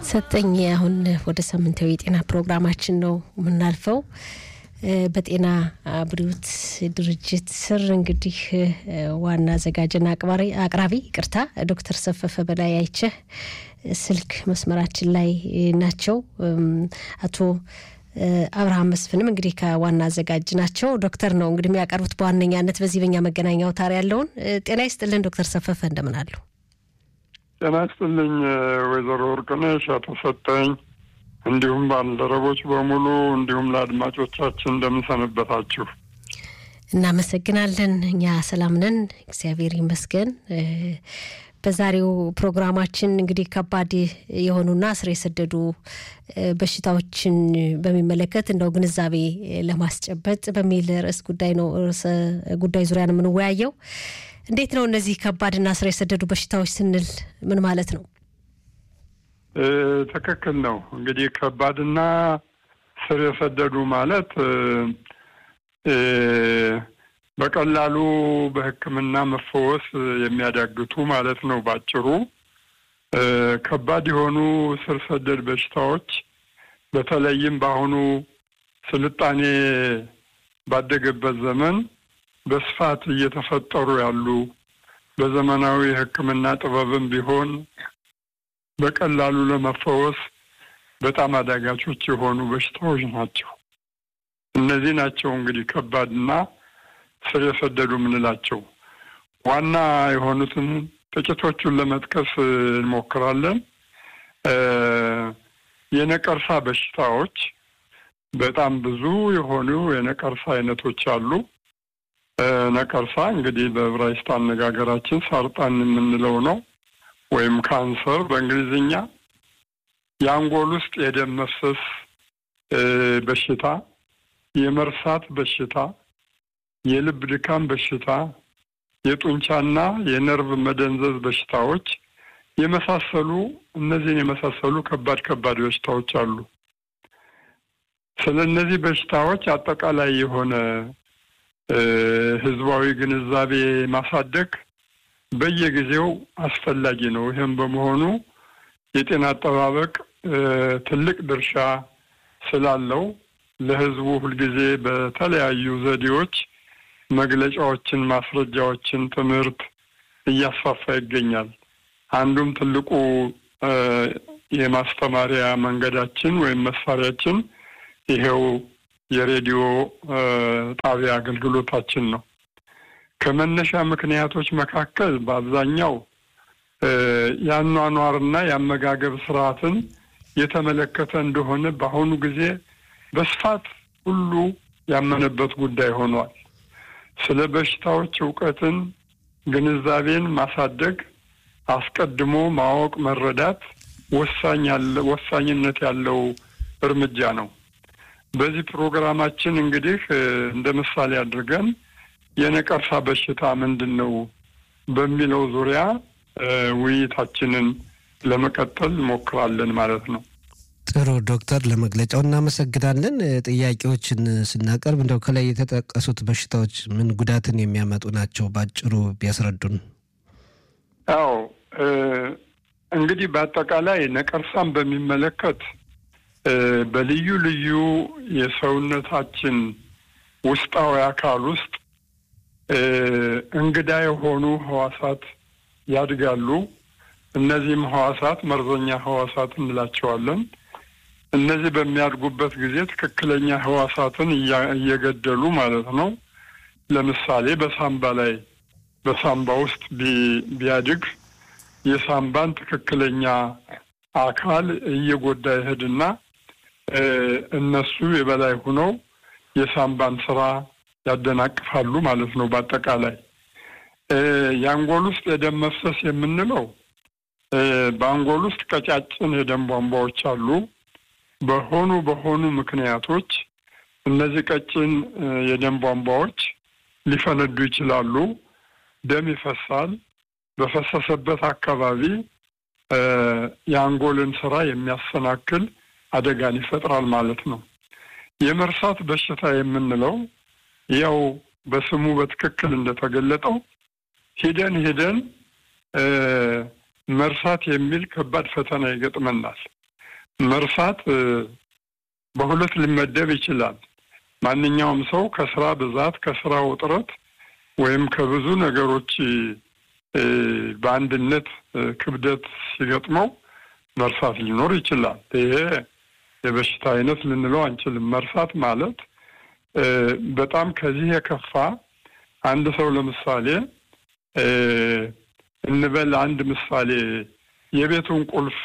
ሰጠኝ አሁን ወደ ሳምንታዊ የጤና ፕሮግራማችን ነው የምናልፈው። በጤና ብሪውት ድርጅት ስር እንግዲህ ዋና አዘጋጅና አቅራቢ ይቅርታ ዶክተር ሰፈፈ በላይ አይቸህ ስልክ መስመራችን ላይ ናቸው። አቶ አብርሃም መስፍንም እንግዲህ ከዋና አዘጋጅ ናቸው። ዶክተር ነው እንግዲህ የሚያቀርቡት በዋነኛነት በዚህ በኛ መገናኛ አውታር ያለውን። ጤና ይስጥልን ዶክተር ሰፈፈ እንደምን አሉ? ጤና ይስጥልኝ ወይዘሮ ወርቅነሽ አቶ ሰጠኝ እንዲሁም ባልደረቦች በሙሉ እንዲሁም ለአድማጮቻችን እንደምንሰንበታችሁ። እናመሰግናለን። እኛ ሰላም ነን፣ እግዚአብሔር ይመስገን። በዛሬው ፕሮግራማችን እንግዲህ ከባድ የሆኑና ስር የሰደዱ በሽታዎችን በሚመለከት እንደው ግንዛቤ ለማስጨበጥ በሚል ርዕስ ጉዳይ ነው ርዕሰ ጉዳይ ዙሪያ ነው የምንወያየው። እንዴት ነው እነዚህ ከባድና ስር የሰደዱ በሽታዎች ስንል ምን ማለት ነው? ትክክል ነው። እንግዲህ ከባድና ስር የሰደዱ ማለት በቀላሉ በሕክምና መፈወስ የሚያዳግቱ ማለት ነው። ባጭሩ ከባድ የሆኑ ስር ሰደድ በሽታዎች በተለይም በአሁኑ ስልጣኔ ባደገበት ዘመን በስፋት እየተፈጠሩ ያሉ በዘመናዊ ሕክምና ጥበብም ቢሆን በቀላሉ ለመፈወስ በጣም አዳጋቾች የሆኑ በሽታዎች ናቸው። እነዚህ ናቸው እንግዲህ ከባድና ስር የሰደዱ የምንላቸው። ዋና የሆኑትን ጥቂቶቹን ለመጥቀስ እንሞክራለን። የነቀርሳ በሽታዎች በጣም ብዙ የሆኑ የነቀርሳ አይነቶች አሉ። ነቀርሳ እንግዲህ በዕብራይስጥ አነጋገራችን ሳርጣን የምንለው ነው ወይም ካንሰር በእንግሊዝኛ። የአንጎል ውስጥ የደም መፍሰስ በሽታ፣ የመርሳት በሽታ፣ የልብ ድካም በሽታ፣ የጡንቻና የነርቭ መደንዘዝ በሽታዎች የመሳሰሉ እነዚህን የመሳሰሉ ከባድ ከባድ በሽታዎች አሉ። ስለ እነዚህ በሽታዎች አጠቃላይ የሆነ ህዝባዊ ግንዛቤ ማሳደግ በየጊዜው አስፈላጊ ነው። ይህም በመሆኑ የጤና አጠባበቅ ትልቅ ድርሻ ስላለው ለህዝቡ ሁልጊዜ በተለያዩ ዘዴዎች መግለጫዎችን፣ ማስረጃዎችን፣ ትምህርት እያስፋፋ ይገኛል። አንዱም ትልቁ የማስተማሪያ መንገዳችን ወይም መሳሪያችን ይሄው የሬዲዮ ጣቢያ አገልግሎታችን ነው። ከመነሻ ምክንያቶች መካከል በአብዛኛው የአኗኗርና የአመጋገብ ስርዓትን የተመለከተ እንደሆነ በአሁኑ ጊዜ በስፋት ሁሉ ያመነበት ጉዳይ ሆኗል። ስለ በሽታዎች እውቀትን፣ ግንዛቤን ማሳደግ፣ አስቀድሞ ማወቅ፣ መረዳት ወሳኝነት ያለው እርምጃ ነው። በዚህ ፕሮግራማችን እንግዲህ እንደ ምሳሌ አድርገን የነቀርሳ በሽታ ምንድን ነው በሚለው ዙሪያ ውይይታችንን ለመቀጠል እንሞክራለን ማለት ነው። ጥሩ ዶክተር፣ ለመግለጫው እናመሰግናለን። ጥያቄዎችን ስናቀርብ እንደው ከላይ የተጠቀሱት በሽታዎች ምን ጉዳትን የሚያመጡ ናቸው? ባጭሩ ቢያስረዱን። አዎ እንግዲህ በአጠቃላይ ነቀርሳን በሚመለከት በልዩ ልዩ የሰውነታችን ውስጣዊ አካል ውስጥ እንግዳ የሆኑ ህዋሳት ያድጋሉ። እነዚህም ህዋሳት መርዘኛ ህዋሳት እንላቸዋለን። እነዚህ በሚያድጉበት ጊዜ ትክክለኛ ህዋሳትን እየገደሉ ማለት ነው። ለምሳሌ በሳምባ ላይ በሳምባ ውስጥ ቢያድግ የሳምባን ትክክለኛ አካል እየጎዳ ይሄድና እነሱ የበላይ ሆነው የሳምባን ስራ ያደናቅፋሉ ማለት ነው። በአጠቃላይ የአንጎል ውስጥ የደም መፍሰስ የምንለው በአንጎል ውስጥ ቀጫጭን የደም ቧንቧዎች አሉ። በሆኑ በሆኑ ምክንያቶች እነዚህ ቀጭን የደም ቧንቧዎች ሊፈነዱ ይችላሉ። ደም ይፈሳል። በፈሰሰበት አካባቢ የአንጎልን ስራ የሚያሰናክል አደጋን ይፈጥራል ማለት ነው። የመርሳት በሽታ የምንለው ያው በስሙ በትክክል እንደተገለጠው ሂደን ሂደን መርሳት የሚል ከባድ ፈተና ይገጥመናል። መርሳት በሁለት ሊመደብ ይችላል። ማንኛውም ሰው ከስራ ብዛት፣ ከስራ ውጥረት ወይም ከብዙ ነገሮች በአንድነት ክብደት ሲገጥመው መርሳት ሊኖር ይችላል። ይሄ የበሽታ አይነት ልንለው አንችልም። መርሳት ማለት በጣም ከዚህ የከፋ አንድ ሰው ለምሳሌ እንበል አንድ ምሳሌ የቤቱን ቁልፍ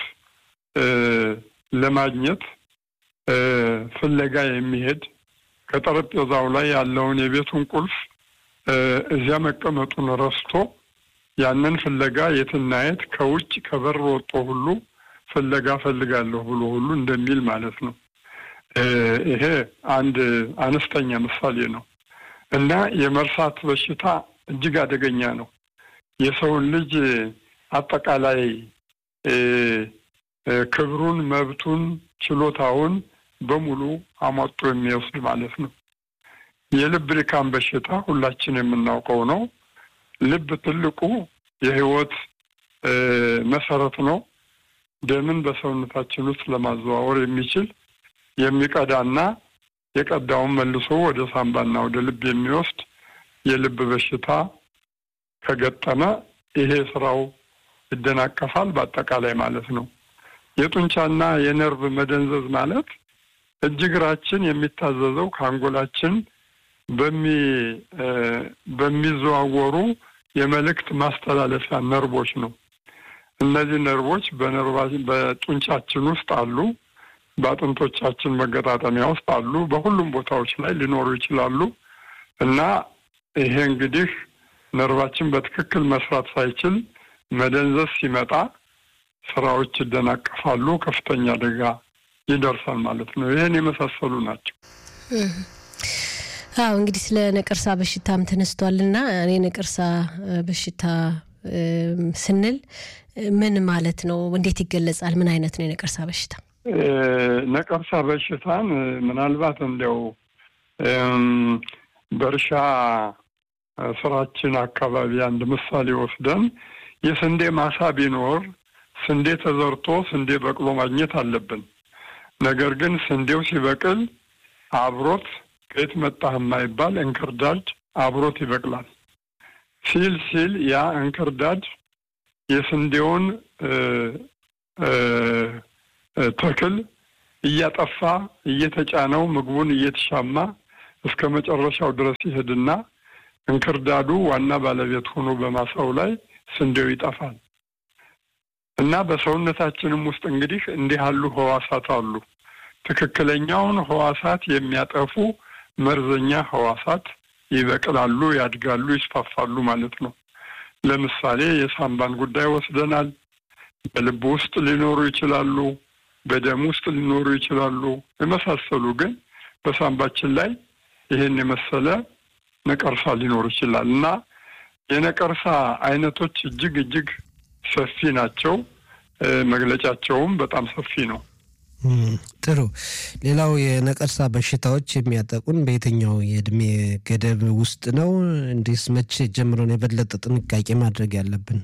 ለማግኘት ፍለጋ የሚሄድ ከጠረጴዛው ላይ ያለውን የቤቱን ቁልፍ እዚያ መቀመጡን ረስቶ ያንን ፍለጋ የትና የት ከውጭ ከበር ወጦ ሁሉ ፍለጋ ፈልጋለሁ ብሎ ሁሉ እንደሚል ማለት ነው። ይሄ አንድ አነስተኛ ምሳሌ ነው እና የመርሳት በሽታ እጅግ አደገኛ ነው። የሰውን ልጅ አጠቃላይ ክብሩን፣ መብቱን፣ ችሎታውን በሙሉ አሟጦ የሚወስድ ማለት ነው። የልብ ድካም በሽታ ሁላችን የምናውቀው ነው። ልብ ትልቁ የህይወት መሰረት ነው። ደምን በሰውነታችን ውስጥ ለማዘዋወር የሚችል የሚቀዳና የቀዳውን መልሶ ወደ ሳምባና ወደ ልብ የሚወስድ የልብ በሽታ ከገጠመ ይሄ ስራው ይደናቀፋል፣ በአጠቃላይ ማለት ነው። የጡንቻና የነርቭ መደንዘዝ ማለት እጅ እግራችን የሚታዘዘው ከአንጎላችን በሚዘዋወሩ የመልእክት ማስተላለፊያ ነርቦች ነው። እነዚህ ነርቦች በጡንቻችን ውስጥ አሉ፣ በአጥንቶቻችን መገጣጠሚያ ውስጥ አሉ፣ በሁሉም ቦታዎች ላይ ሊኖሩ ይችላሉ እና ይሄ እንግዲህ ነርቫችን በትክክል መስራት ሳይችል መደንዘዝ ሲመጣ ስራዎች ይደናቀፋሉ፣ ከፍተኛ አደጋ ይደርሳል ማለት ነው። ይህን የመሳሰሉ ናቸው። አዎ እንግዲህ ስለ ነቀርሳ በሽታም ተነስቷልና እኔ ነቀርሳ በሽታ ስንል ምን ማለት ነው? እንዴት ይገለጻል? ምን አይነት ነው የነቀርሳ በሽታ? ነቀርሳ በሽታን ምናልባት እንዲያው በእርሻ ስራችን አካባቢ አንድ ምሳሌ ወስደን የስንዴ ማሳ ቢኖር ስንዴ ተዘርቶ ስንዴ በቅሎ ማግኘት አለብን። ነገር ግን ስንዴው ሲበቅል አብሮት ከየት መጣህ የማይባል እንክርዳድ አብሮት ይበቅላል። ሲል ሲል ያ እንክርዳድ የስንዴውን ተክል እያጠፋ እየተጫነው ምግቡን እየተሻማ እስከ መጨረሻው ድረስ ይሄድና እንክርዳዱ ዋና ባለቤት ሆኖ በማሳው ላይ ስንዴው ይጠፋል። እና በሰውነታችንም ውስጥ እንግዲህ እንዲህ ያሉ ህዋሳት አሉ። ትክክለኛውን ህዋሳት የሚያጠፉ መርዘኛ ህዋሳት ይበቅላሉ፣ ያድጋሉ፣ ይስፋፋሉ ማለት ነው። ለምሳሌ የሳምባን ጉዳይ ወስደናል። በልብ ውስጥ ሊኖሩ ይችላሉ፣ በደም ውስጥ ሊኖሩ ይችላሉ። የመሳሰሉ ግን በሳምባችን ላይ ይህን የመሰለ ነቀርሳ ሊኖር ይችላል እና የነቀርሳ አይነቶች እጅግ እጅግ ሰፊ ናቸው። መግለጫቸውም በጣም ሰፊ ነው። ጥሩ። ሌላው የነቀርሳ በሽታዎች የሚያጠቁን በየትኛው የእድሜ ገደብ ውስጥ ነው? እንዲስ መቼ ጀምሮ ነው የበለጠ ጥንቃቄ ማድረግ ያለብን?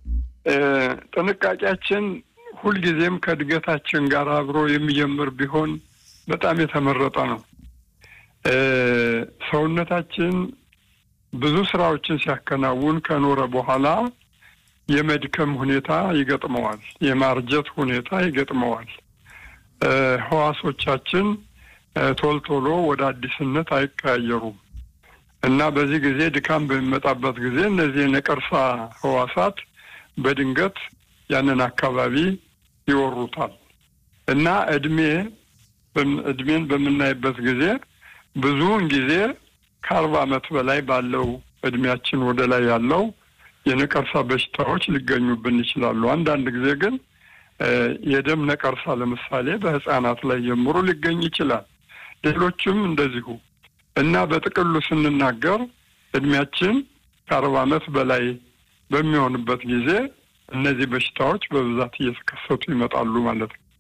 ጥንቃቄያችን ሁልጊዜም ከእድገታችን ጋር አብሮ የሚጀምር ቢሆን በጣም የተመረጠ ነው። ሰውነታችን ብዙ ስራዎችን ሲያከናውን ከኖረ በኋላ የመድከም ሁኔታ ይገጥመዋል። የማርጀት ሁኔታ ይገጥመዋል። ህዋሶቻችን ቶል ቶሎ ወደ አዲስነት አይቀያየሩም እና በዚህ ጊዜ ድካም በሚመጣበት ጊዜ እነዚህ የነቀርሳ ህዋሳት በድንገት ያንን አካባቢ ይወሩታል እና እድሜ እድሜን በምናይበት ጊዜ ብዙውን ጊዜ ከአርባ ዓመት በላይ ባለው እድሜያችን ወደ ላይ ያለው የነቀርሳ በሽታዎች ሊገኙብን ይችላሉ። አንዳንድ ጊዜ ግን የደም ነቀርሳ ለምሳሌ በህፃናት ላይ ጀምሮ ሊገኝ ይችላል። ሌሎችም እንደዚሁ እና በጥቅሉ ስንናገር እድሜያችን ከአርባ ዓመት በላይ በሚሆንበት ጊዜ እነዚህ በሽታዎች በብዛት እየተከሰቱ ይመጣሉ ማለት ነው።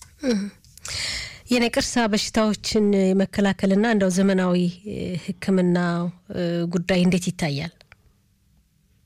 የነቀርሳ በሽታዎችን የመከላከልና እንደው ዘመናዊ ሕክምና ጉዳይ እንዴት ይታያል?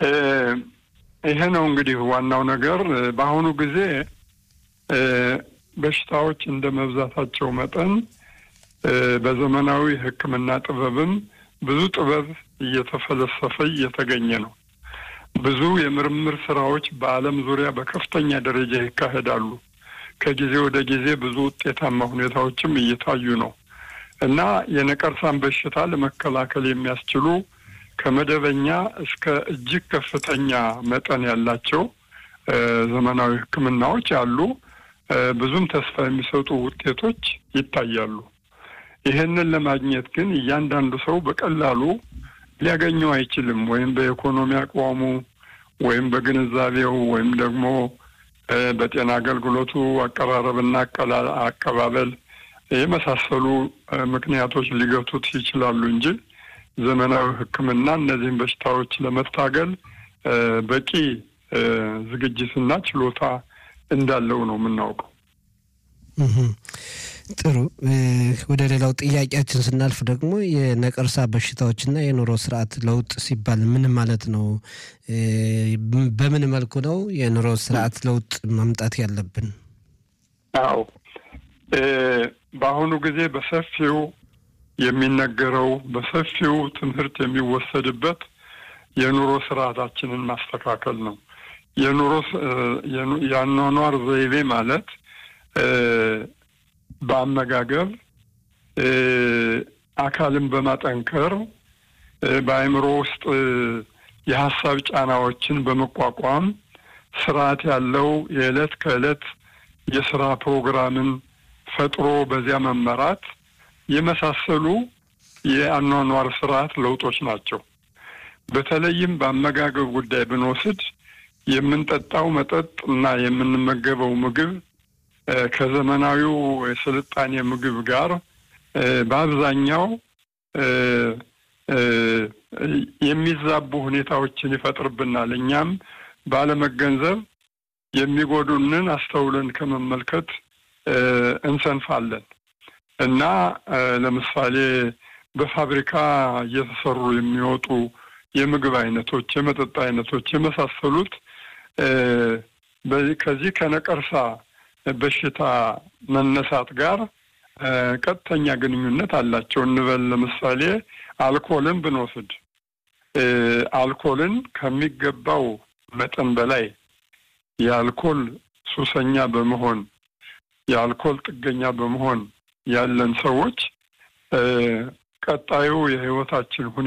ይሄ ነው እንግዲህ ዋናው ነገር። በአሁኑ ጊዜ በሽታዎች እንደ መብዛታቸው መጠን በዘመናዊ ሕክምና ጥበብም ብዙ ጥበብ እየተፈለሰፈ እየተገኘ ነው። ብዙ የምርምር ስራዎች በዓለም ዙሪያ በከፍተኛ ደረጃ ይካሄዳሉ። ከጊዜ ወደ ጊዜ ብዙ ውጤታማ ሁኔታዎችም እየታዩ ነው እና የነቀርሳን በሽታ ለመከላከል የሚያስችሉ ከመደበኛ እስከ እጅግ ከፍተኛ መጠን ያላቸው ዘመናዊ ሕክምናዎች አሉ። ብዙም ተስፋ የሚሰጡ ውጤቶች ይታያሉ። ይህንን ለማግኘት ግን እያንዳንዱ ሰው በቀላሉ ሊያገኘው አይችልም። ወይም በኢኮኖሚ አቋሙ ወይም በግንዛቤው ወይም ደግሞ በጤና አገልግሎቱ አቀራረብና አቀባበል የመሳሰሉ ምክንያቶች ሊገቱት ይችላሉ እንጂ ዘመናዊ ሕክምና እነዚህን በሽታዎች ለመታገል በቂ ዝግጅትና ችሎታ እንዳለው ነው የምናውቀው። ጥሩ። ወደ ሌላው ጥያቄያችን ስናልፍ ደግሞ የነቀርሳ በሽታዎችና የኑሮ ስርዓት ለውጥ ሲባል ምን ማለት ነው? በምን መልኩ ነው የኑሮ ስርዓት ለውጥ ማምጣት ያለብን? አዎ በአሁኑ ጊዜ በሰፊው የሚነገረው በሰፊው ትምህርት የሚወሰድበት የኑሮ ስርዓታችንን ማስተካከል ነው። የኑሮ የአኗኗር ዘይቤ ማለት በአመጋገብ አካልን በማጠንከር በአእምሮ ውስጥ የሀሳብ ጫናዎችን በመቋቋም ስርዓት ያለው የዕለት ከዕለት የስራ ፕሮግራምን ፈጥሮ በዚያ መመራት የመሳሰሉ የአኗኗር ስርዓት ለውጦች ናቸው። በተለይም በአመጋገብ ጉዳይ ብንወስድ የምንጠጣው መጠጥ እና የምንመገበው ምግብ ከዘመናዊው የስልጣኔ ምግብ ጋር በአብዛኛው የሚዛቡ ሁኔታዎችን ይፈጥርብናል። እኛም ባለመገንዘብ የሚጎዱንን አስተውለን ከመመልከት እንሰንፋለን እና ለምሳሌ በፋብሪካ እየተሰሩ የሚወጡ የምግብ አይነቶች፣ የመጠጥ አይነቶች የመሳሰሉት ከዚህ ከነቀርሳ በሽታ መነሳት ጋር ቀጥተኛ ግንኙነት አላቸው እንበል። ለምሳሌ አልኮልን ብንወስድ አልኮልን ከሚገባው መጠን በላይ የአልኮል ሱሰኛ በመሆን የአልኮል ጥገኛ በመሆን ያለን ሰዎች ቀጣዩ የሕይወታችን ሁኔታ